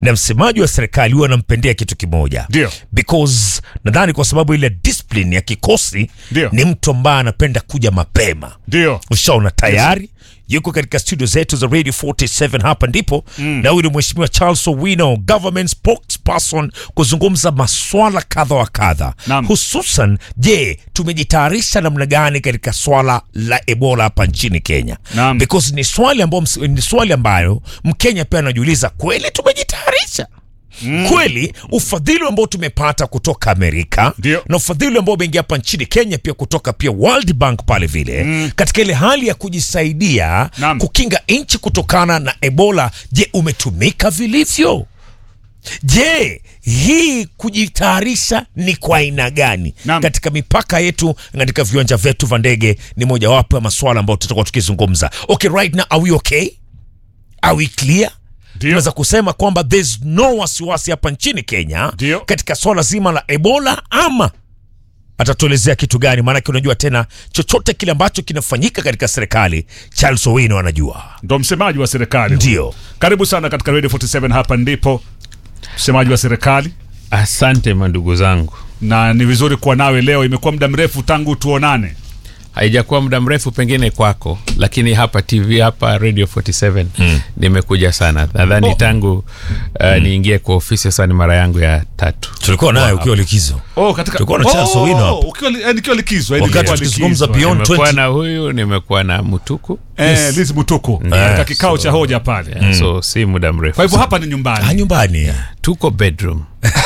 na msemaji wa serikali huwa anampendea kitu kimoja Ndio. because nadhani kwa sababu ile discipline ya kikosi Ndio. ni mtu ambaye anapenda kuja mapema ndio ushaona tayari yuko katika studio zetu za radio 47 hapa ndipo na huyu ni mheshimiwa charles owino government spokesperson kuzungumza maswala kadha wa kadha Naam. hususan je tumejitayarisha namna gani katika swala la ebola hapa nchini kenya Naam. because ni swali ambayo ms- ni swali ambayo mkenya pia anajiuliza kweli tumejitayarisha Mm. kweli ufadhili ambao tumepata kutoka amerika Ndio. na ufadhili ambao umeingia hapa nchini kenya pia kutoka pia world bank pale vile mm. katika ile hali ya kujisaidia Naam. kukinga nchi kutokana na ebola je umetumika vilivyo je hii kujitayarisha ni kwa aina gani Naam. katika mipaka yetu katika viwanja vyetu vya ndege ni mojawapo ya maswala ambayo tutakuwa tukizungumza okay right now are we okay are we clear Ndio. tunaweza kusema kwamba there's no wasiwasi hapa nchini kenya Ndio. katika swala zima la ebola ama atatuelezea kitu gani maanake unajua tena chochote kile ambacho kinafanyika katika serikali charles owino anajua ndo msemaji wa serikali Ndio. karibu sana katika radio 47 hapa ndipo msemaji wa serikali Asante mandugu zangu, na ni vizuri kuwa nawe leo imekuwa muda mrefu tangu tuonane haijakuwa muda mrefu pengine kwako, lakini hapa TV hapa Radio 47 nimekuja sana. Nadhani Oh. tangu uh, niingie kwa ofisi sasa ni mara yangu ya tatu. tulikuwa naye ukiwa likizo oh, katika Tulikuwa na Charles Owino hapa. ukiwa li- eh, nikiwa likizo eh, Wakati nilikuwa tukizungumza likizo. beyond Nimekuwa 20 na huyu, nimekuwa na Mutuku eh, Liz Mutuku katika kikao cha hoja pale yeah, so si muda mrefu. kwa hivyo hapa ni nyumbani ah, nyumbani tuko bedroom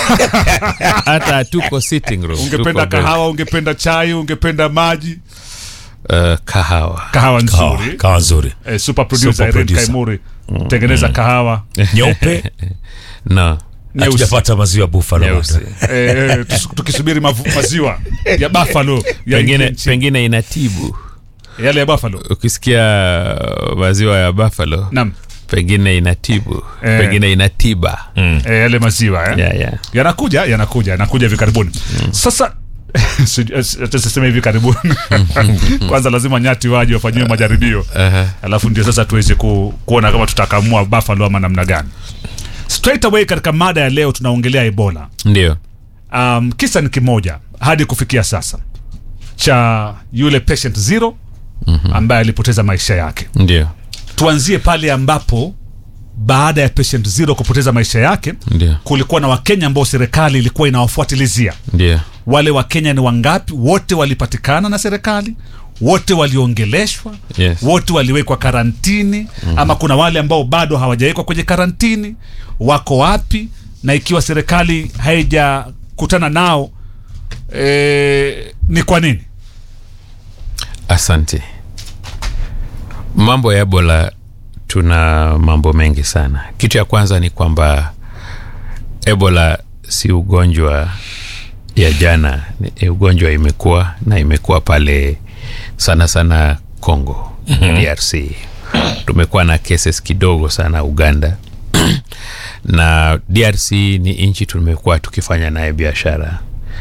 hata tuko sitting room. ungependa tuko bed- kahawa ungependa chai ungependa maji uh, kahawa kahawa kawa, nzuri kawa nzuri eh, super producer Super Irene producer. Kaimuri tengeneza kahawa nyeupe no Nyeusi. hatujapata maziwa buffalo Nyeusi. bado. eh, eh, tus- tukisubiri mavu- maziwa ya buffalo ya pengine, nchi- pengine inatibu yale ya buffalo ukisikia maziwa ya buffalo naam pengine inatibu Eh. pengine inatiba eh, yale maziwa eh? yeah, yeah. yanakuja yanakuja yanakuja hivi karibuni sasa sijui- eh, acha siseme hivi karibuni kwanza lazima nyati waje wafanyiwe majaribio Aha. alafu ndio sasa tuweze ku, kuona kama tutakamua buffalo ama namna gani straight away katika mada ya leo tunaongelea ebola ndio um, kisa ni kimoja hadi kufikia sasa cha yule patient zero ambaye alipoteza maisha yake ndio tuanzie pale ambapo baada ya patient zero kupoteza maisha yake ndio kulikuwa na wakenya ambao serikali ilikuwa inawafuatilizia ndio wale wakenya ni wangapi wote walipatikana na serikali wote waliongeleshwa Yes. wote waliwekwa karantini mm-hmm. ama kuna wale ambao bado hawajawekwa kwenye karantini wako wapi na ikiwa serikali haijakutana nao e, ni kwa nini asante mambo ya ebola tuna mambo mengi sana kitu ya kwanza ni kwamba ebola si ugonjwa ya jana ni ugonjwa imekuwa na imekuwa pale sana sana congo mm-hmm. drc tumekuwa na cases kidogo sana uganda na drc ni nchi tumekuwa tukifanya naye biashara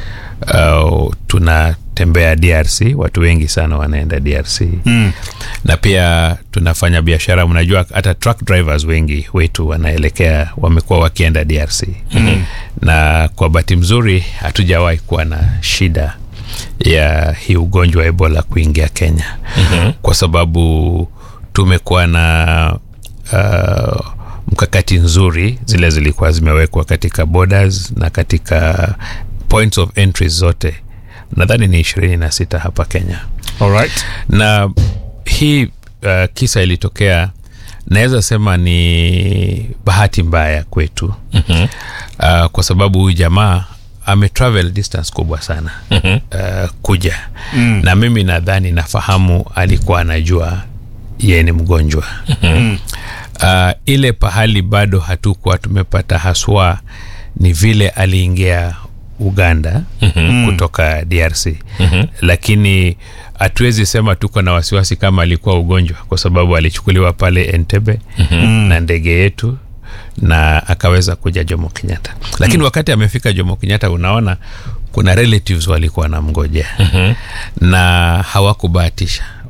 uh, tunatembea drc watu wengi sana wanaenda drc mm. na pia tunafanya biashara mnajua hata truck drivers wengi wetu wanaelekea wamekuwa wakienda drc mm. na kwa bahati mzuri hatujawahi kuwa na shida ya hii ugonjwa wa ebola kuingia kenya mm-hmm. kwa sababu tumekuwa na uh, mkakati nzuri zile zilikuwa zimewekwa katika borders na katika points of entry zote nadhani ni ishirini na sita hapa kenya Alright. na hii uh, kisa ilitokea naweza sema ni bahati mbaya kwetu mm-hmm. uh, kwa sababu huyu jamaa ametravel distance kubwa sana mm-hmm. uh, kuja mm. na mimi nadhani nafahamu alikuwa anajua yeye ni mgonjwa mm-hmm. uh, ile pahali bado hatukuwa tumepata haswa ni vile aliingia uganda mm-hmm. kutoka drc mm-hmm. lakini hatuwezi sema tuko na wasiwasi kama alikuwa ugonjwa kwa sababu alichukuliwa pale entebe mm-hmm. na ndege yetu na akaweza kuja jomo kenyatta lakini mm. wakati amefika jomo kenyatta unaona kuna relatives walikuwa wanamngojea mm-hmm. na hawakubahatisha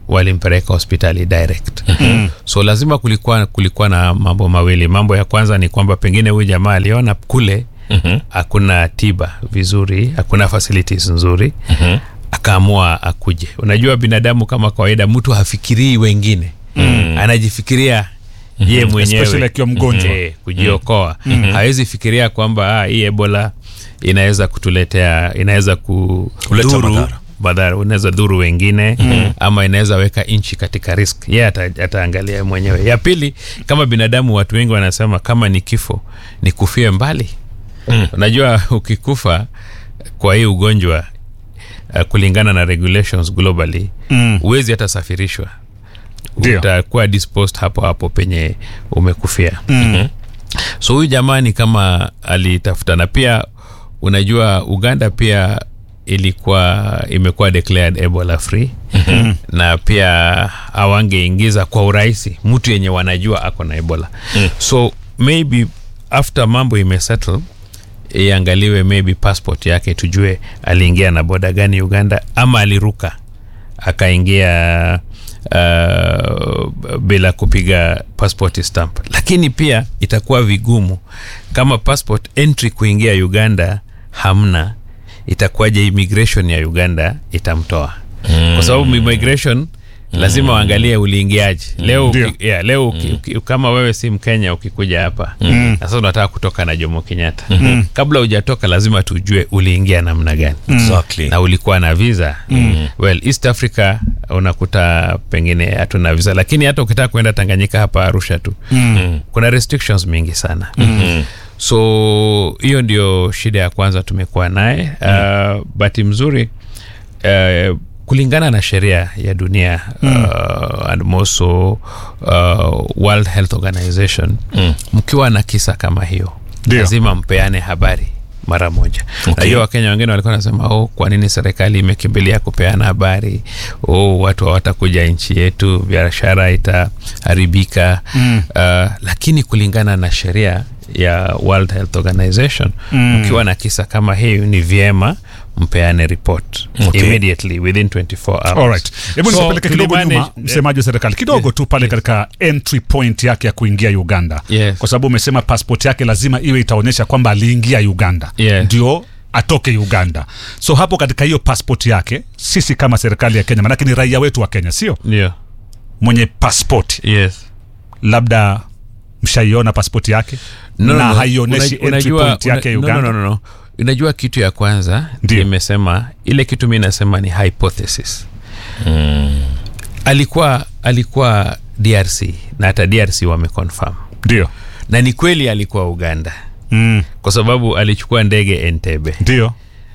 walimpeleka hospitali direct so lazima kulikuwa, kulikuwa na mambo mawili mambo ya kwanza ni kwamba pengine huyu jamaa aliona kule hakuna tiba vizuri hakuna facilities nzuri akaamua akuje unajua binadamu kama kawaida mtu hafikirii wengine anajifikiria ye mwenyewe Especially akiwa mgonjwa. Eh, kujiokoa hawezi fikiria kwamba ah, hii ebola inaweza kutuletea inaweza Kuleta kudhuru madhara. madhara unaweza dhuru wengine ama inaweza weka nchi katika risk ye ata, ataangalia mwenyewe ya pili kama binadamu watu wengi wanasema kama ni kifo ni kufie mbali unajua ukikufa kwa hii ugonjwa uh, kulingana na regulations globally Mm. huwezi hata safirishwa Ndio. utakuwa disposed hapo hapo penye umekufia Mm. so huyu jamaa ni kama alitafuta na pia unajua uganda pia ilikuwa imekuwa declared ebola free mm-hmm. na pia awangeingiza kwa urahisi mtu yenye wanajua ako na ebola mm. so maybe after mambo imesettle iangaliwe maybe passport yake tujue aliingia na boda gani uganda ama aliruka akaingia uh, bila kupiga passport stamp lakini pia itakuwa vigumu kama passport entry kuingia uganda hamna itakuwaje immigration ya uganda itamtoa mm. kwa sababu immigration lazima waangalie uliingiaje leo, Ndio. uki, yeah, leo uki, uki, kama wewe si mkenya ukikuja hapa na sasa unataka kutoka na jomo kenyatta kabla hujatoka lazima tujue uliingia namna gani Exactly. na ulikuwa na visa mm. well east africa unakuta pengine hatuna visa lakini hata ukitaka kuenda tanganyika hapa arusha tu mm. kuna restrictions mingi sana mm. so hiyo ndio shida ya kwanza tumekuwa naye mm. uh, bahati mzuri uh, kulingana na sheria ya dunia mm. uh, and also uh, world health organization mm. mkiwa na kisa kama hiyo Ndio. lazima mpeane habari mara moja Okay. najua wakenya wengine walikuwa wanasema oh, kwa nini serikali imekimbilia kupeana habari oh, watu hawatakuja nchi yetu biashara itaharibika mm. uh, lakini kulingana na sheria ya world health organization Mm. ukiwa na kisa kama hii ni vyema mpeane report Okay. immediately within 24 hours Alright. Hebu So, nisapeleke kidogo tulimanage- nyuma msemaji wa serikali kidogo tu pale katika entry point yake ya kuingia uganda Yes. kwa sababu umesema passport yake lazima iwe itaonyesha kwamba aliingia uganda Yes. ndio atoke uganda so hapo katika hiyo passport yake sisi kama serikali ya kenya manake ni raia wetu wa kenya sio ndio mwenye passport yes labda mshaiona passport yake na haionyeshi Una- entry unajua- point yake ya una- uganda no, no, no, no. unajua kitu ya kwanza Ndio. imesema ile kitu mi nasema ni hypothesis alikuwa alikuwa drc na hata drc wameconfirm ndio na ni kweli alikuwa uganda mm. kwa sababu alichukua ndege entebe ndio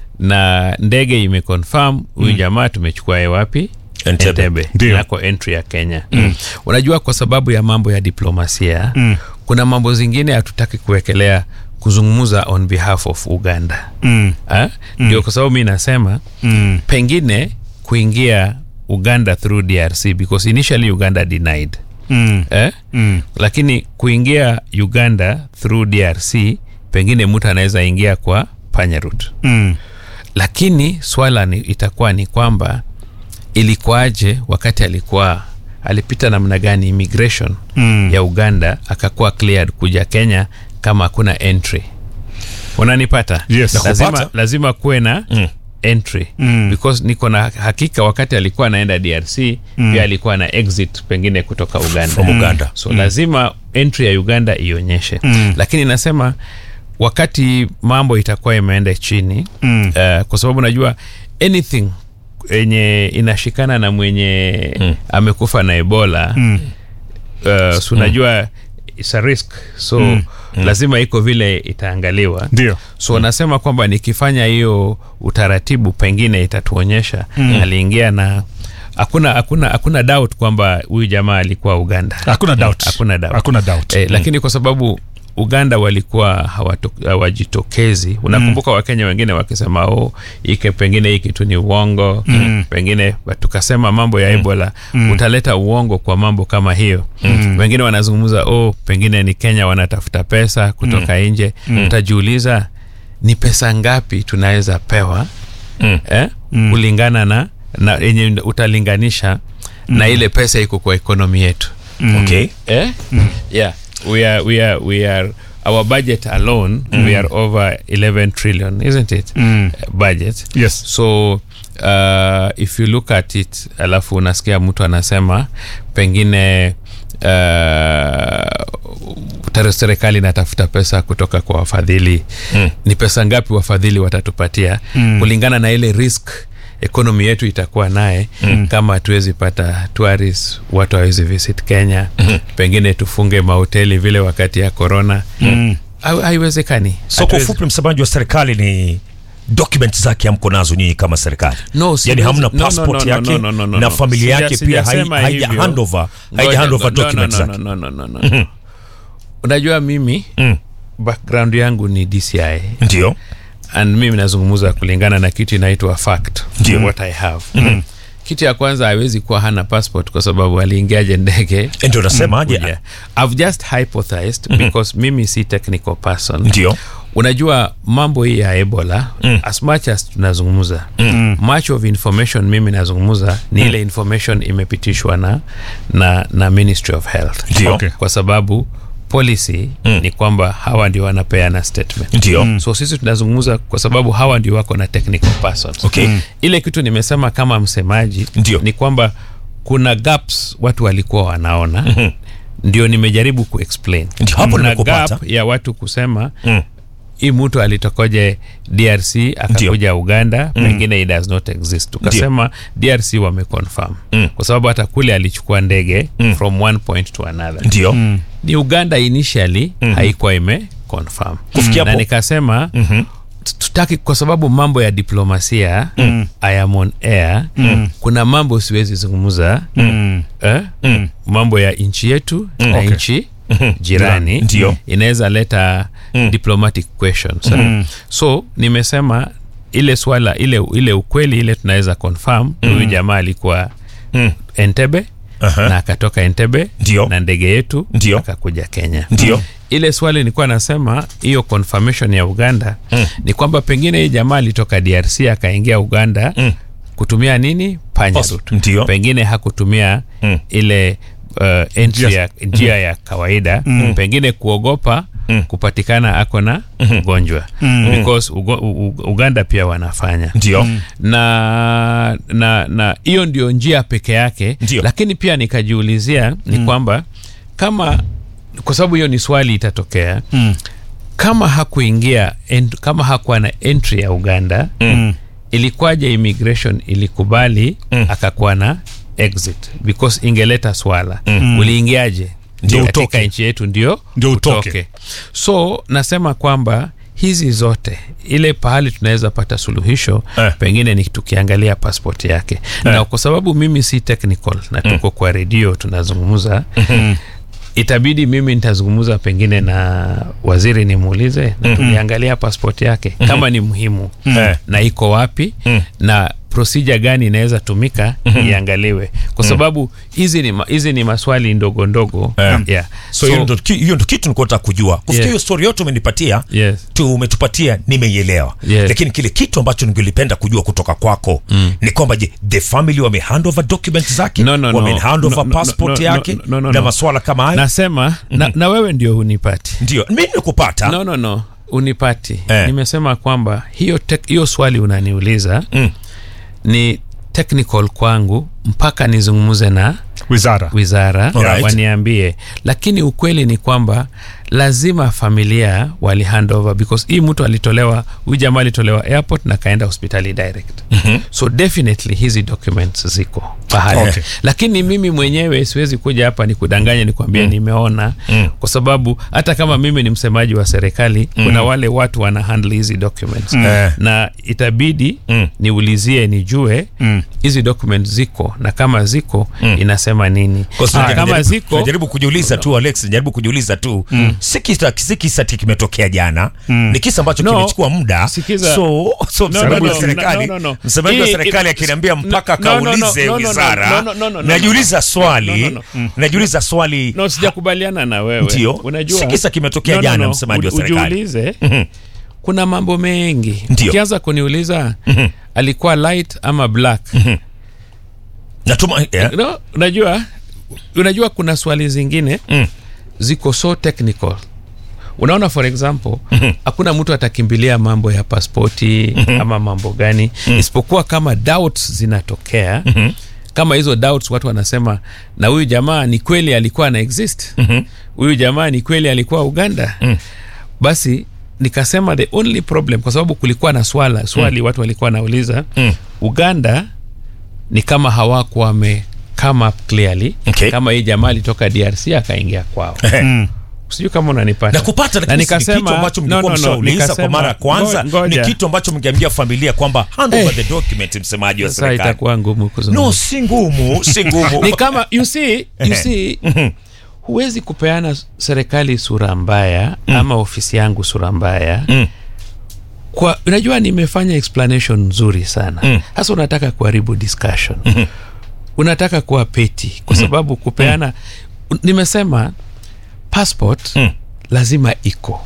na ndege imeconfirm huyu jamaa tumechukua ye wapi Entebbe. Ndio. nako entry ya kenya mm. unajua kwa sababu ya mambo ya diplomasia Mm. kuna mambo zingine hatutaki kuwekelea kuzungumza on behalf of uganda mm. Ha? ndio kwa sababu mi nasema Mm. pengine kuingia uganda through drc because initially uganda denied Mm. eh? Mm. lakini kuingia uganda through drc pengine mtu anaweza ingia kwa panyarut Mm. lakini swala ni, itakuwa ni kwamba ilikuwaje wakati alikuwa alipita namna gani immigration Mm. ya uganda akakuwa cleared kuja kenya kama hakuna entry unanipata Yes. lazima, Nakupata. lazima kuwe na Mm. entry Mm. because niko na hakika wakati alikuwa anaenda drc mm. pia alikuwa na exit pengine kutoka uganda From Uganda. so mm. lazima entry ya uganda ionyeshe Mm. lakini nasema wakati mambo itakuwa imeenda chini Mm. uh, kwa sababu najua anything yenye inashikana na mwenye Mm. amekufa na ebola Mm. uh, so unajua it's a risk so Mm. lazima iko vile itaangaliwa ndio so mm. nasema kwamba nikifanya hiyo utaratibu pengine itatuonyesha mm. aliingia na hakuna hakuna hakuna doubt kwamba huyu jamaa alikuwa uganda hakuna doubt hakuna doubt. hakuna doubt eh, lakini kwa sababu uganda walikuwa hawato- hawajitokezi unakumbuka wakenya wengine wakisema o ike pengine hii kitu ni uongo Mm. pengine tukasema mambo ya ebola utaleta uongo kwa mambo kama hiyo wengine wanazungumza o pengine ni kenya wanatafuta pesa kutoka nje utajiuliza ni pesa ngapi tunaweza pewa Mm. eh? kulingana na na yenye utalinganisha na ile pesa iko kwa ekonomi yetu okay eh? yeah we are we are we are our budget alone we are over 11 trillion isn't it Mm. Uh, budget Yes. so uh, if you look at it alafu unasikia mtu anasema pengine uh, serikali inatafuta pesa kutoka kwa wafadhili mm. ni pesa ngapi wafadhili watatupatia mm. kulingana na ile risk ekonomi yetu itakuwa naye mm. kama hatuwezi pata tourist watu hawezi visit kenya mm. pengine tufunge mahoteli vile wakati ya corona Mm. Ha- haiwezekani so kwa Hatuwezi- ufupi msemaji wa serikali ni document zake hamko nazo nyinyi kama serikali No, yani siwezi- hamna no, no, passport no, no, yake no, no, no, no, na no. familia Sija- yake pia hai- sijasema haija hivyo. handover haija Ngoja, handover no, no, document no, zake no, no, no, no, no. unajua mimi Mm. background yangu ni dci ndio and mimi nazungumza kulingana na kitu inaitwa fact Ndio. what i have kitu ya kwanza hawezi kuwa hana passport kwa sababu aliingiaje ndege ndio nasema aje Yeah. I've just hypothesized because mimi si technical person ndio unajua mambo hii ya ebola mm. as much as tunazungumza mm. much of information mimi nazungumza ni ile information imepitishwa na, na, na ministry of health Ndio. Okay. kwa sababu policy mm. ni kwamba hawa ndio wanapeana statement Ndio. Mm. so sisi tunazungumza kwa sababu hawa ndio wako na technical persons Okay. Mm. ile kitu nimesema kama msemaji Ndio. ni kwamba kuna gaps watu walikuwa wanaona mm-hmm. ndio nimejaribu kuexplain Ndio, hapo kuna nimekupata. gap ya watu kusema Mm. hii mtu alitokoje drc akakuja uganda mm. pengine it does not exist tukasema drc wameconfirm Mm. kwa sababu hata kule alichukua ndege mm. from one point to another ndio ni uganda initially mm. haikuwa ime confirm Kufikia na hapo- nikasema Mhm. tutaki kwa sababu mambo ya diplomasia mm. I am on air mm. kuna mambo siwezi zungumza Mm. eh? mm. mambo ya nchi yetu na Okay. nchi jirani Ndio. inaweza leta mm. diplomatic questions mm. so nimesema ile swala ile ile ukweli ile tunaweza confirm huyu jamaa alikuwa Mm. entebe Aha. na akatoka entebe Ndio. na ndege yetu Ndio. akakuja kenya Ndio. ile swali nilikuwa nasema hiyo confirmation ya uganda Mm. ni kwamba pengine hii jamaa alitoka drc akaingia uganda Mm. kutumia nini panya Pas- route. ndio. pengine hakutumia Mm. ile uh, entry ya, njia ya kawaida pengine kuogopa Mm. kupatikana ako na ugonjwa because ugo, u, u, uganda pia wanafanya ndio na na na hiyo ndio njia peke yake Ndio. lakini pia nikajiulizia ni kwamba kama kwa sababu hiyo ni swali itatokea Mm. kama hakuingia ent, kama hakuwa na entry ya uganda Mm. ilikuwaje immigration ilikubali Mm. akakuwa na exit because ingeleta swala mm. uliingiaje Ndio katika utoke. nchi yetu ndio Ndio utoke. so nasema kwamba hizi zote ile pahali tunaweza pata suluhisho Eh. pengine ni tukiangalia passport yake na kwa sababu mimi si technical na tuko kwa redio tunazungumza itabidi mimi nitazungumza pengine na waziri nimuulize na tuliangalia passport yake kama ni muhimu Eh. na iko wapi na procedure gani inaweza tumika iangaliwe kwa sababu hizi ni, ma, hizi ni maswali ndogo ndogo Eh. yeah. so hiyo ndo ki- hiyo ndo kitu nilikuwa nataka kujua kufikia Yes. hiyo story yote umenipatia yes. tu umetupatia nimeielewa Yes. lakini kile kitu ambacho ningelipenda kujua kutoka kwako mm. ni kwamba je the family wame hand over documents zake No, no, no. wame hand over No, no, passport no, no, yake no, no, no, na no. maswala kama hayo nasema na, na wewe ndio hunipati ndio mi nimekupata no, no, no unipati Eh. nimesema kwamba hiyo, tek, hiyo swali unaniuliza Mm. ni technical kwangu mpaka nizungumze na wizara wizara Alright. waniambie lakini ukweli ni kwamba lazima familia wali hand over because hii mtu alitolewa huyu jamaa alitolewa airport na kaenda hospitali direct mm-hmm. so definitely hizi documents ziko pahali Okay. lakini mimi mwenyewe siwezi kuja hapa ni kudanganya nikwambia mm. nimeona mm. kwa sababu hata kama mimi ni msemaji wa serikali mm. kuna wale watu wana handle hizi documents Eh. na itabidi Mm. niulizie nijue Mm. hizi documents ziko na kama ziko inasema nini Kwa sababu Ah, kama najaribu- ziko najaribu kujiuliza tu alex najaribu kujiuliza tu si kisa si kisa ati kimetokea jana ni kisa ambacho No. kimechukua muda Sikiza. so so No, msemaji no, wa no, serikali no, no, no. msemaji wa Hii- serikali akiniambia mpaka no, no, no, kaulize no, no, no, wizara no, no, no, no, no. najiuliza swali No, no, no. najiuliza swali no sijakubaliana na wewe Ndio. unajua Si kisa kimetokea No, no, jana, no. msemaji wa Uji- serikali. ujiulize Mhm. kuna mambo mengi Ndio. ukianza kuniuliza alikuwa light ama black natuma yeah. no, unajua unajua kuna swali zingine Mm. ziko so technical unaona for example hakuna mtu atakimbilia mambo ya paspoti ama mambo gani isipokuwa kama doubts zinatokea kama hizo doubts watu wanasema na huyu jamaa ni kweli alikuwa ana exist huyu jamaa ni kweli alikuwa uganda basi nikasema the only problem kwa sababu kulikuwa na swala swali watu walikuwa wanauliza Mm. uganda ni kama hawakuwa wame come up clearly Okay. kama hii jamaa alitoka drc akaingia kwao Mm. sijui kama unanipata na kupata lakini si ni kitu ambacho mngekuwa mshauliza kwa mara ya kwanza ni kitu ambacho mngeambia familia kwamba hand over Eh. the document msemaji wa sasa serikali itakuwa ngumu kuzungumza no si ngumu si ngumu ni kama you see, you see huwezi kupeana serikali sura mbaya ama ofisi yangu sura mbaya Mm. kwa unajua nimefanya explanation nzuri sana sasa unataka kuharibu discussion unataka kuwa peti kwa sababu kupeana nimesema passport Mm. lazima iko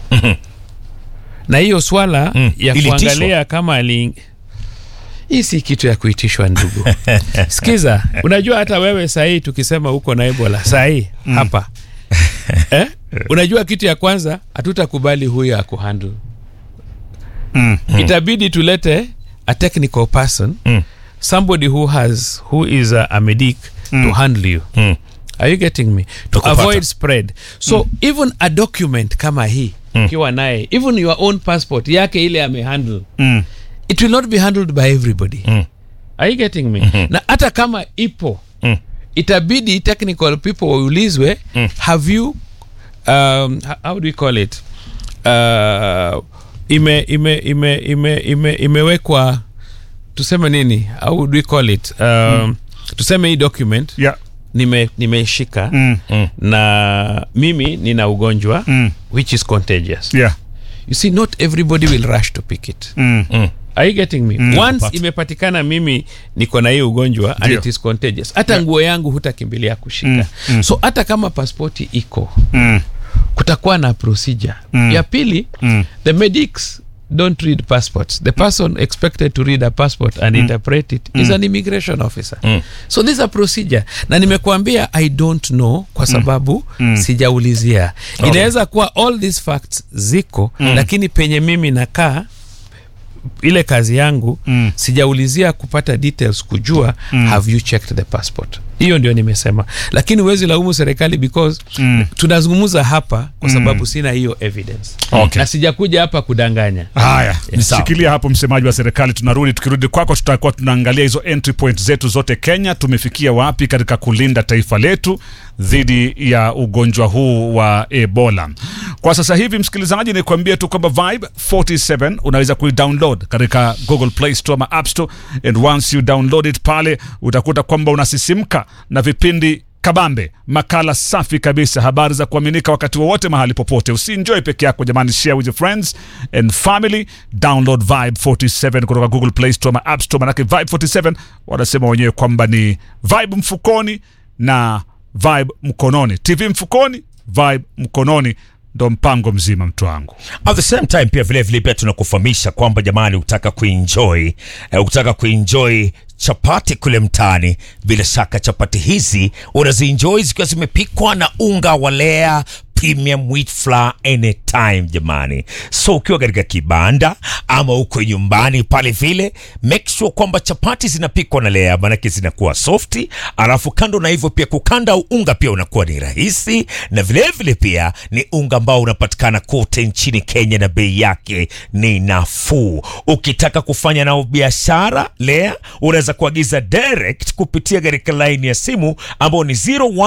na hiyo swala Mm. ya Ilitishwa. kuangalia kama ali hii si kitu ya kuitishwa ndugu sikiza unajua hata wewe sahii tukisema uko na ebola sahii hapa eh? unajua kitu ya kwanza hatutakubali huyo akuhandle Mm. itabidi tulete a technical person Mm. somebody who has who is a, a medic to handle you Mm. are you getting me to Nakupata. avoid spread so even a document kama hii ukiwa naye even your own passport yake ile amehandle Mm. it will not be handled by everybody Mm. are you getting me na hata kama ipo Mm. itabidi technical people waulizwe have you um, h- how do we call it uh, ime ime ime ime ime imewekwa tuseme nini how do we call it um, tuseme hii document Yeah. nime nimeishika Mm. na mimi nina ugonjwa Mm. which is contagious Yeah. you see not everybody will rush to pick it Mm. Mm. are you getting me once Nakupata. imepatikana mimi niko na hii ugonjwa and Ndio. it is contagious hata nguo yangu hutakimbilia kushika so hata kama paspoti iko Mm. kutakuwa na procedure ya pili Mm. the medics don't read passports the person expected to read a passport and interpret it is an immigration officer so this is a procedure na nimekuambia i don't know kwa sababu sijaulizia inaweza kuwa all these facts ziko lakini penye mimi nakaa ile kazi yangu Mm. sijaulizia kupata details kujua have you checked the passport hiyo ndio nimesema lakini huwezi laumu serikali because Mm. tunazungumza hapa kwa sababu sina hiyo evidence Okay. na sijakuja hapa kudanganya haya sawa. shikilia hapo msemaji wa serikali tunarudi tukirudi kwako tutakuwa tunaangalia hizo entry point zetu zote kenya tumefikia wapi katika kulinda taifa letu dhidi ya ugonjwa huu wa ebola kwa sasa hivi msikilizaji nikuambie tu kwamba vibe 47 unaweza kuidownload katika google play store ama app store and once you download it pale utakuta kwamba unasisimka na vipindi kabambe makala safi kabisa habari za kuaminika wakati wowote mahali popote usienjoy peke yako jamani share with your friends and family download vibe 47 kutoka google play store ama app store manake vibe 47 wanasema wenyewe kwamba ni vibe mfukoni na vibe mkononi tv mfukoni vibe mkononi ndo mpango mzima mtu wangu at the same time pia vile vile pia tunakufahamisha kwamba jamani ukitaka kuenjoy eh, ukitaka kuenjoy chapati kule mtaani bila shaka chapati hizi unazienjoy zikiwa zimepikwa na unga wa lea premium wheat flour anytime jamani so ukiwa katika kibanda ama uko nyumbani pale vile make sure kwamba chapati zinapikwa na lea maanake zinakuwa softi alafu kando na hivyo pia kukanda unga pia unakuwa ni rahisi na vilevile vile pia ni unga ambao unapatikana kote nchini kenya na bei yake ni nafuu ukitaka kufanya nao biashara lea unaweza kuagiza direct kupitia katika laini ya simu ambao ni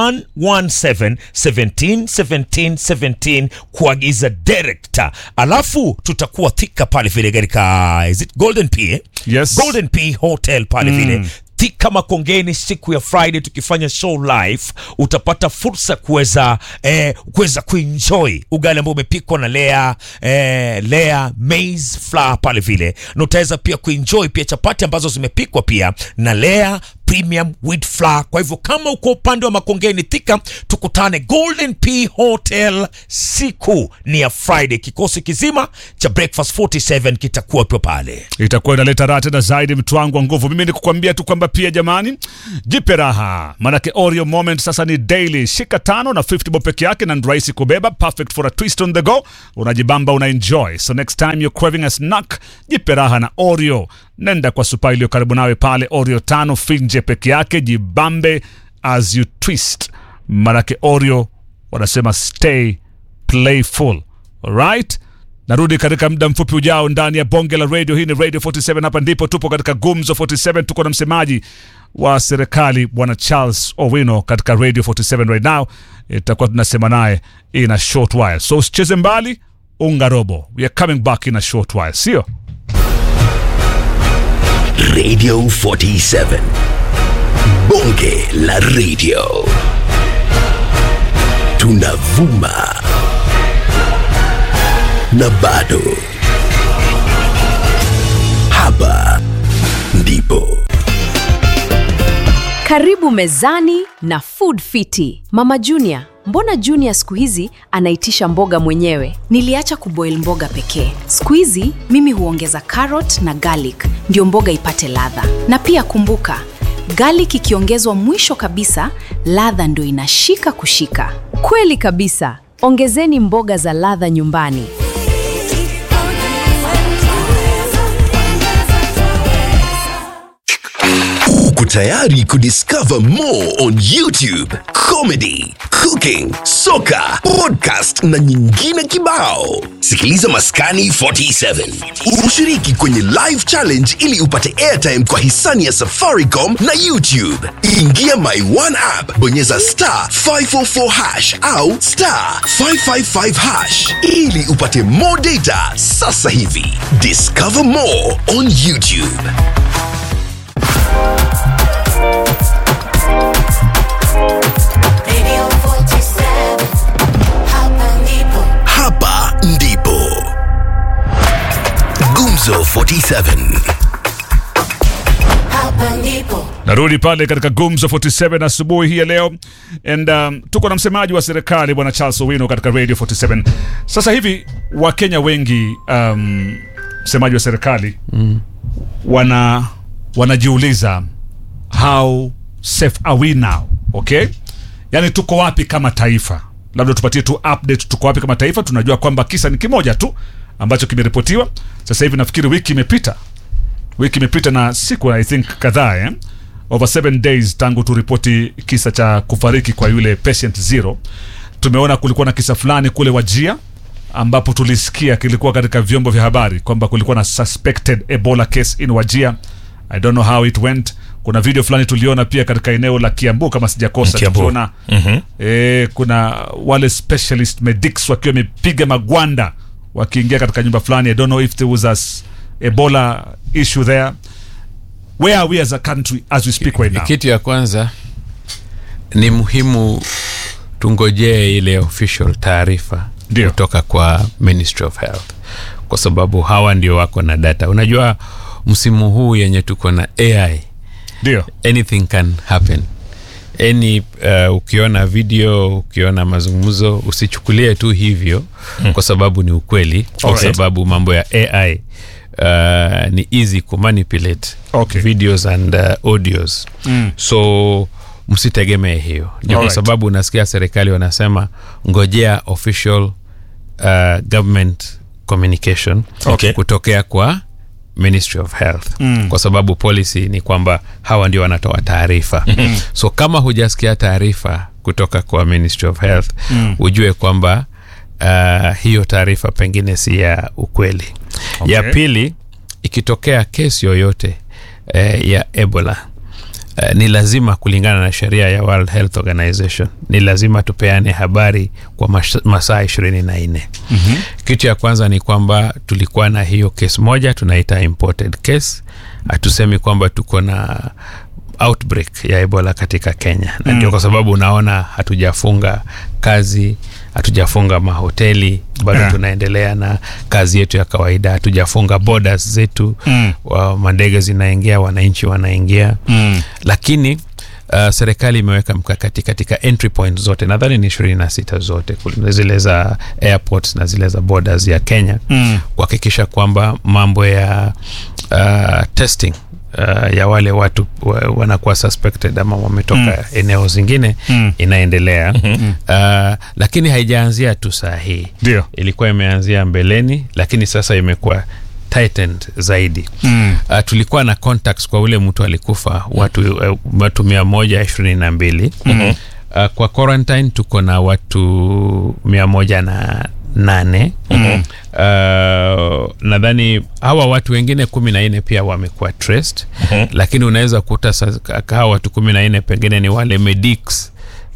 0117 17 17 17 kuagiza direct alafu tutakuwa thika pale vile katika is it golden p eh? Yes. golden p hotel pale vile Thika Makongeni siku ya Friday tukifanya show live, utapata fursa kuweza eh, kuweza kuenjoy ugali ambao umepikwa na Lea eh, Lea maize flour pale vile, na utaweza pia kuenjoy pia chapati ambazo zimepikwa pia na Lea premium wheat flour kwa hivyo kama uko upande wa makongeni thika tukutane golden p hotel siku ni ya friday kikosi kizima cha breakfast 47 kitakuwa pio pale itakuwa inaleta raha tena zaidi mtu wangu wa nguvu mimi ni kukwambia tu kwamba pia jamani jipe raha manake oreo moment sasa ni daily shika tano na 50 bob peke yake na ni rahisi kubeba perfect for a twist on the go unajibamba una enjoy so next time you're craving a snack jipe raha na oreo nenda kwa supa iliyo karibu nawe pale oreo tano finje peke yake jibambe as you twist manake oreo wanasema stay playful alright narudi katika muda mfupi ujao ndani ya bonge la radio hii ni radio 47 hapa ndipo tupo katika gumzo 47 tuko na msemaji wa serikali bwana charles owino katika radio 47 right now itakuwa tunasema naye in a short while so usicheze mbali unga robo we are coming back in a short while sio Radio 47. Bonge la radio. Tunavuma. Na bado. Hapa ndipo. Karibu mezani na Food Fiti. Mama Junior, mbona Junior siku hizi anaitisha mboga mwenyewe? Niliacha kuboil mboga pekee. Siku hizi mimi huongeza carrot na garlic ndio mboga ipate ladha. Na pia kumbuka, garlic ikiongezwa mwisho kabisa, ladha ndio inashika kushika. Kweli kabisa. Ongezeni mboga za ladha nyumbani. Uko tayari kudiscover more on YouTube, comedy, cooking, soka, podcast na nyingine kibao. Sikiliza Maskani 47. Ushiriki kwenye live challenge ili upate airtime kwa hisani ya Safaricom na YouTube. Ingia My One app, bonyeza star 544 hash au star 555 hash ili upate more data sasa hivi. Discover more on YouTube. Radio 47 Hapa ndipo Hapa ndipo Gumzo 47 Hapa ndipo narudi pale katika gumzo 47 asubuhi hii ya leo and um, tuko na msemaji wa serikali bwana charles owino katika radio 47 sasa hivi wakenya wengi um, msemaji wa serikali mm. wana wanajiuliza how safe are we now okay yaani tuko wapi kama taifa labda tupatie tu update tuko wapi kama taifa tunajua kwamba kisa ni kimoja tu ambacho kimeripotiwa sasa hivi nafikiri wiki imepita wiki imepita na siku i think kadhaa eh? over seven days tangu turipoti kisa cha kufariki kwa yule patient zero tumeona kulikuwa na kisa fulani kule wajia ambapo tulisikia kilikuwa katika vyombo vya habari kwamba kulikuwa na suspected ebola case in wajia i don't know how it went kuna video fulani tuliona pia katika eneo la kiambu kama sijakosa Kiambu. tukiona mm-hmm. e, kuna wale specialist medics wakiwa wamepiga magwanda wakiingia katika nyumba fulani i don't know if there was a s- ebola issue there where are we as a country as we speak right now kitu ya kwanza ni muhimu tungojee ile official taarifa Ndio. kutoka kwa ministry of health kwa sababu hawa ndio wako na data unajua msimu huu yenye tuko na ai ndio anything can happen any uh, ukiona video ukiona mazungumzo usichukulie tu hivyo hmm. kwa sababu ni ukweli kwa Alright. sababu mambo ya ai uh, ni easy kumanipulate Okay. videos and uh, audios Mm. so msitegemee hiyo ndio kwa Alright. sababu unasikia serikali wanasema ngojea official uh, government communication Okay. kutokea kwa ministry of health Mm. kwa sababu policy ni kwamba hawa ndio wanatoa taarifa so kama hujasikia taarifa kutoka kwa ministry of health Mm. ujue kwamba uh, hiyo taarifa pengine si ya ukweli Okay. ya pili ikitokea kesi yoyote eh, ya ebola Uh, ni lazima kulingana na sheria ya World Health Organization ni lazima tupeane habari kwa mash- masaa ishirini na nne mm-hmm. kitu ya kwanza ni kwamba tulikuwa na hiyo kesi moja tunaita imported case hatusemi kwamba tuko na outbreak ya ebola katika kenya na ndio kwa sababu unaona hatujafunga kazi hatujafunga mahoteli bado Yeah. tunaendelea na kazi yetu ya kawaida hatujafunga borders zetu Mm. wa mandege zinaingia wananchi wanaingia Mm. lakini uh, serikali imeweka mkakati katika entry point zote nadhani ni ishirini na sita zote kul- zile za airports na zile za borders ya kenya Mm. kuhakikisha kwamba mambo ya uh, testing Uh, ya wale watu wa, wanakuwa suspected ama wametoka mm. eneo zingine Mm. inaendelea mm-hmm. uh, lakini haijaanzia tu saa hii Ndio. ilikuwa imeanzia mbeleni lakini sasa imekuwa tightened zaidi Mm. uh, tulikuwa na contacts kwa ule mtu alikufa watu uh, watu mia moja ishirini na mbili mm-hmm. uh, kwa quarantine tuko na watu mia moja na nane mm-hmm. uh, nadhani hawa watu wengine kumi na nne pia wamekuwa traced mm-hmm. lakini unaweza kuta sa- hawa watu kumi na nne pengine ni wale medics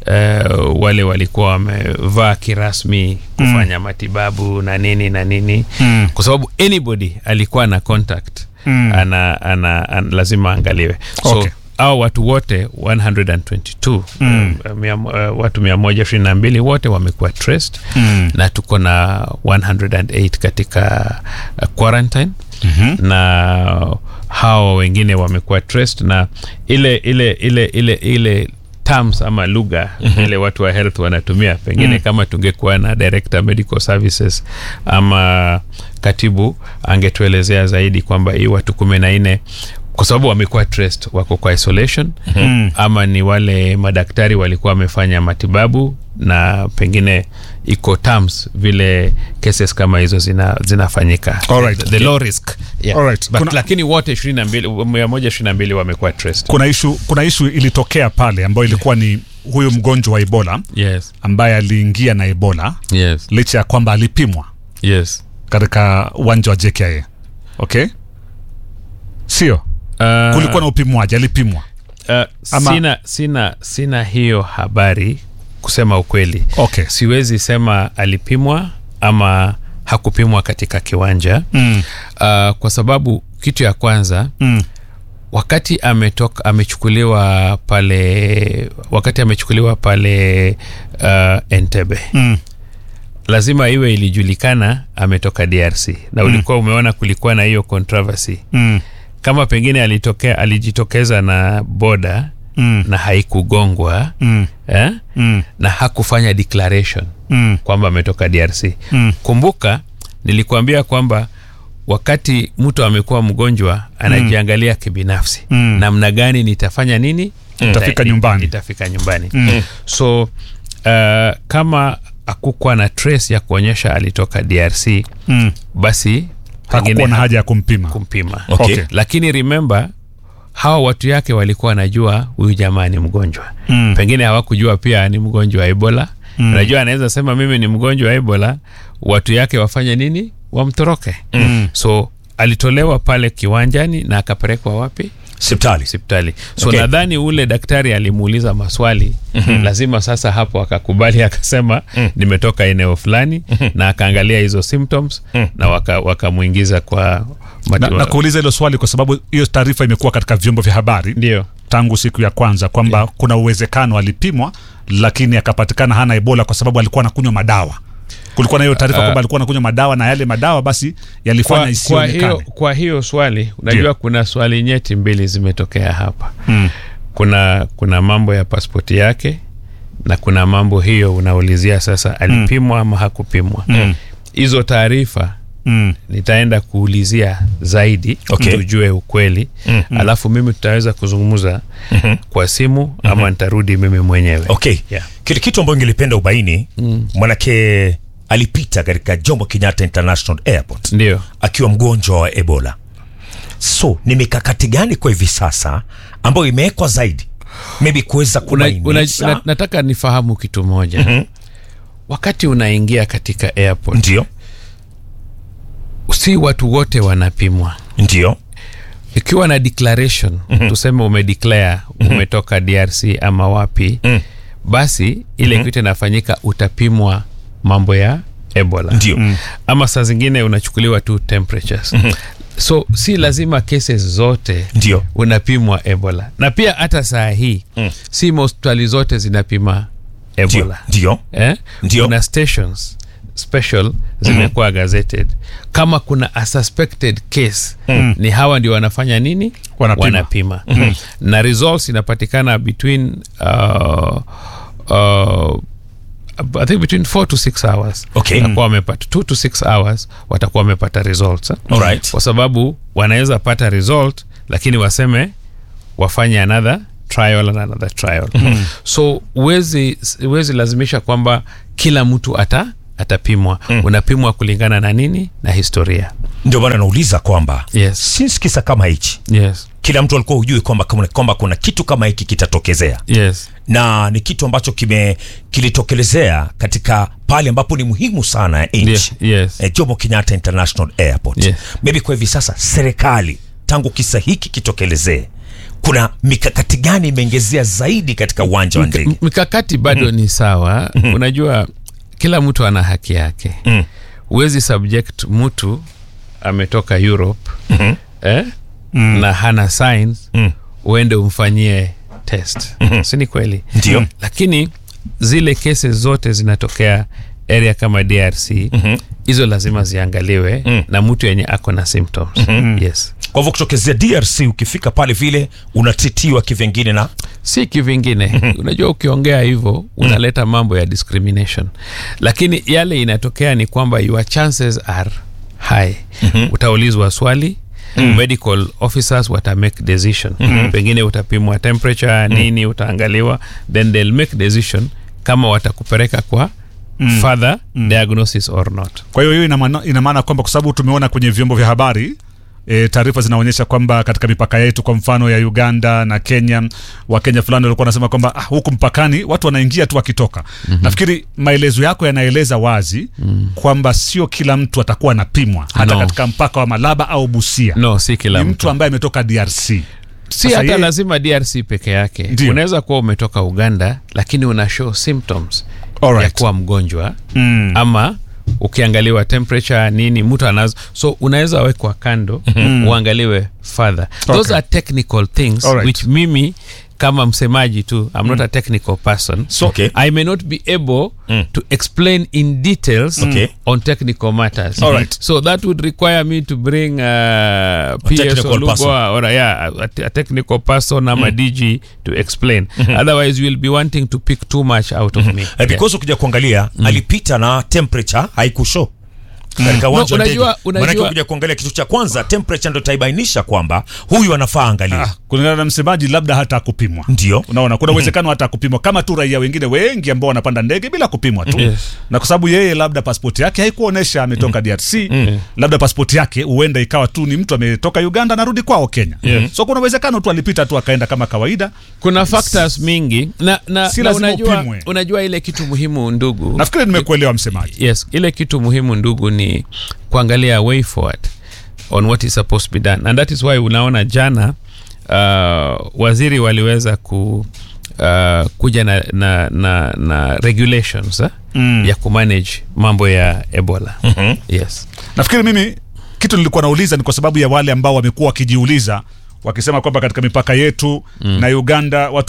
Uh, wale walikuwa wamevaa kirasmi kufanya mm. matibabu na nini na nini Mm. kwa sababu anybody alikuwa na contact Mm. ana, ana, ana lazima aangaliwe so Okay. au watu wote 122 mm. uh, mia, uh, watu 122 wote wamekuwa traced Mm. na tuko na 108 katika uh, quarantine mm-hmm. na hao wengine wamekuwa traced na ile ile ile ile ile terms ama lugha mm-hmm. ile watu wa health wanatumia pengine mm. kama tungekuwa na director medical services ama katibu angetuelezea zaidi kwamba hii watu kumi na nne kwa sababu wamekuwa traced wako kwa isolation mm. ama ni wale madaktari walikuwa wamefanya matibabu na pengine iko terms vile cases kama hizo zina, zinafanyika Alright. the, the low risk yeah. Alright. But, Kuna- lakini wote ishirini na mbili mia moja ishirini na mbili wamekuwa traced kuna ishu kuna ishu ilitokea pale ambayo ilikuwa ni huyu mgonjwa wa ebola yes ambaye aliingia na ebola yes licha ya kwamba alipimwa yes katika uwanja wa jkia okay sio uh, kulikuwa na upimwaji alipimwa uh, Ama- sina sina sina hiyo habari kusema ukweli okay siwezi sema alipimwa ama hakupimwa katika kiwanja mm. uh, kwa sababu kitu ya kwanza Mm. wakati ametoka amechukuliwa pale wakati amechukuliwa pale uh, entebe Mm. lazima iwe ilijulikana ametoka drc na ulikuwa umeona kulikuwa na hiyo controversy Mm. kama pengine alitokea alijitokeza na boda Mm. na haikugongwa Mm. eh? Mm. na hakufanya declaration Mm. kwamba ametoka drc Mm. kumbuka nilikuambia kwamba wakati mtu amekuwa mgonjwa anajiangalia kibinafsi Mm. namna gani nitafanya nini Nitafika Nita- nyumbani. nitafika nyumbani so uh, kama akukuwa na trace ya kuonyesha alitoka drc Mm. basi hakukuwa pengine na haja ya kumpima kumpima Okay. Okay. lakini remember hawa watu yake walikuwa wanajua huyu jamaa ni mgonjwa Mm. pengine hawakujua pia ni mgonjwa wa ebola mm. unajua anaweza sema mimi ni mgonjwa wa ebola watu yake wafanye nini wamtoroke mm. so alitolewa pale kiwanjani na akapelekwa wapi sipitali hospitali so Okay. okay. nadhani ule daktari alimuuliza maswali mm-hmm. lazima sasa hapo akakubali akasema mm. nimetoka eneo fulani mm-hmm. na akaangalia hizo symptoms mm. na waka- wakamwingiza waka kwa na, matibabu. na kuuliza hilo swali kwa sababu hiyo taarifa imekuwa katika vyombo vya habari ndio tangu siku ya kwanza kwamba yeah. kuna uwezekano alipimwa lakini akapatikana hana ebola kwa sababu alikuwa anakunywa madawa kulikuwa na hiyo taarifa kwamba alikuwa anakunywa madawa na yale madawa basi yalifanya kwa, kwa, isionekane hiyo, kwa hiyo swali unajua Ndio. kuna swali nyeti mbili zimetokea hapa Mm. kuna kuna mambo ya paspoti yake na kuna mambo hiyo unaulizia sasa alipimwa ama hakupimwa hizo taarifa Mm. nitaenda kuulizia zaidi Okay. tujue ukweli mm-hmm. alafu mimi tutaweza kuzungumza mm-hmm. kwa simu mm-hmm. ama nitarudi mimi mwenyewe okay Yeah. kile kitu ambayo ngelipenda ubaini mm. manake alipita katika jomo kenyatta international airport ndio akiwa mgonjwa wa ebola so ni mikakati gani kwa hivi sasa ambayo imewekwa zaidi maybe kuweza una, una, kubainisha na, nataka nifahamu kitu moja mm-hmm. wakati unaingia katika airport ndio si watu wote wanapimwa ndio ikiwa na declaration mm-hmm. tuseme umedeclare umetoka drc ama wapi Mm. basi ile mm-hmm. kitu inafanyika utapimwa mambo ya ebola Ndio. Mm. ama saa zingine unachukuliwa tu temperatures mm-hmm. so si lazima cases zote Ndio. unapimwa ebola na pia hata saa hii mm. si hospitali zote zinapima ebola ndio eh? Ndio. kuna stations special zimekuwa gazetted kama kuna a suspected case ni hawa ndio wanafanya nini Wanapima. wanapima. na results inapatikana between uh, uh, I think between 4 to 6 hours Okay. watakuwa wamepata 2 to 6 hours watakuwa wamepata results eh? Alright. kwa sababu wanaweza pata result lakini waseme wafanye another trial and another trial so huwezi huwezi lazimisha kwamba kila mtu ata atapimwa unapimwa kulingana na nini na historia ndio maana nauliza kwamba Yes. since kisa kama hichi yes kila mtu alikuwa hujui kwamba kwamba- kwamba kuna kitu kama hiki kitatokezea yes na ni kitu ambacho kime kilitokelezea katika pale ambapo ni muhimu sana ya nchi Yes, yes. eh, Jomo Kenyatta International Airport Yes. maybe kwa hivi sasa serikali tangu kisa hiki kitokelezee kuna mikakati gani imeongezea zaidi katika uwanja wa ndege M- mikakati bado ni sawa unajua kila mtu ana haki yake huwezi subject mtu ametoka europe eh? na hana signs uende umfanyie test si ni kweli Ndio. lakini zile kesi zote zinatokea area kama drc hizo lazima ziangaliwe na mtu yenye ako na symptoms yes kwa hivyo kutokezea DRC ukifika pale vile unatitiwa kivyengine na si kivingine unajua ukiongea hivyo unaleta mambo ya discrimination lakini yale inatokea ni kwamba your chances are high utaulizwa swali medical officers wata make decision pengine utapimwa temperature nini utaangaliwa then they'll make decision kama watakupeleka kwa further diagnosis or not kwa hiyo hiyo ina maana- ina maana kwamba kwa sababu tumeona kwenye vyombo vya habari E, taarifa zinaonyesha kwamba katika mipaka yetu kwa mfano ya uganda na kenya wakenya fulani walikuwa wanasema kwamba ah, huku mpakani watu wanaingia tu wakitoka mm-hmm. nafikiri maelezo yako yanaeleza wazi mm. kwamba sio kila mtu atakuwa anapimwa hata No. katika mpaka wa malaba au busia no si kila ni mtu mtu ambaye ametoka drc si Sasa hata yeye- lazima drc peke yake Ndio. unaweza kuwa umetoka uganda lakini una show symptoms Alright. ya kuwa mgonjwa Mm. ama ukiangaliwa temperature nini mtu anazo so unaweza wekwa kando uangaliwe further those Okay. are technical things Alright. which mimi kama msemaji tu i'm not a technical person So- Okay. i may not be able to explain in details Okay. on technical matters Alright. so that would require me to bring uh, ps technical Olugo person. or yeah, a, a technical person ama dg to explain otherwise you'll be wanting to pick too much out of me Eh, because ukija kuangalia alipita na temperature haikushow katika uwanja wa ndege unajua- unajua- maanake ukija kuangalia kitu cha kwanza temperature ndo itaibainisha kwamba huyu anafaa angaliwa ah, kulingana na msemaji labda hata akupimwa ndio unaona kuna uwezekano hata kupimwa kama tu raia wengine wengi ambao wanapanda ndege bila kupimwa tu Yes. na kwa sababu yeye labda paspoti yake haikuonyesha ametoka drc labda paspoti yake huenda ikawa tu ni mtu ametoka uganda anarudi kwao kenya so kuna uwezekano tu alipita tu akaenda kama kawaida kuna factors mingi na, na, Si na lazima unajua, upimwe. unajua ile kitu muhimu ndugu nafikiri nimekuelewa msemaji yes ile kitu muhimu ndugu ni kuangalia way forward on what is supposed to be done and that is why unaona jana uh, waziri waliweza ku uh, kuja na, na, na, na regulations eh, mm. ya kumanage mambo ya ebola mm-hmm. yes nafikiri mimi kitu nilikuwa nauliza ni kwa sababu ya wale ambao wamekuwa wakijiuliza wakisema kwamba katika mipaka yetu mm. na uganda watu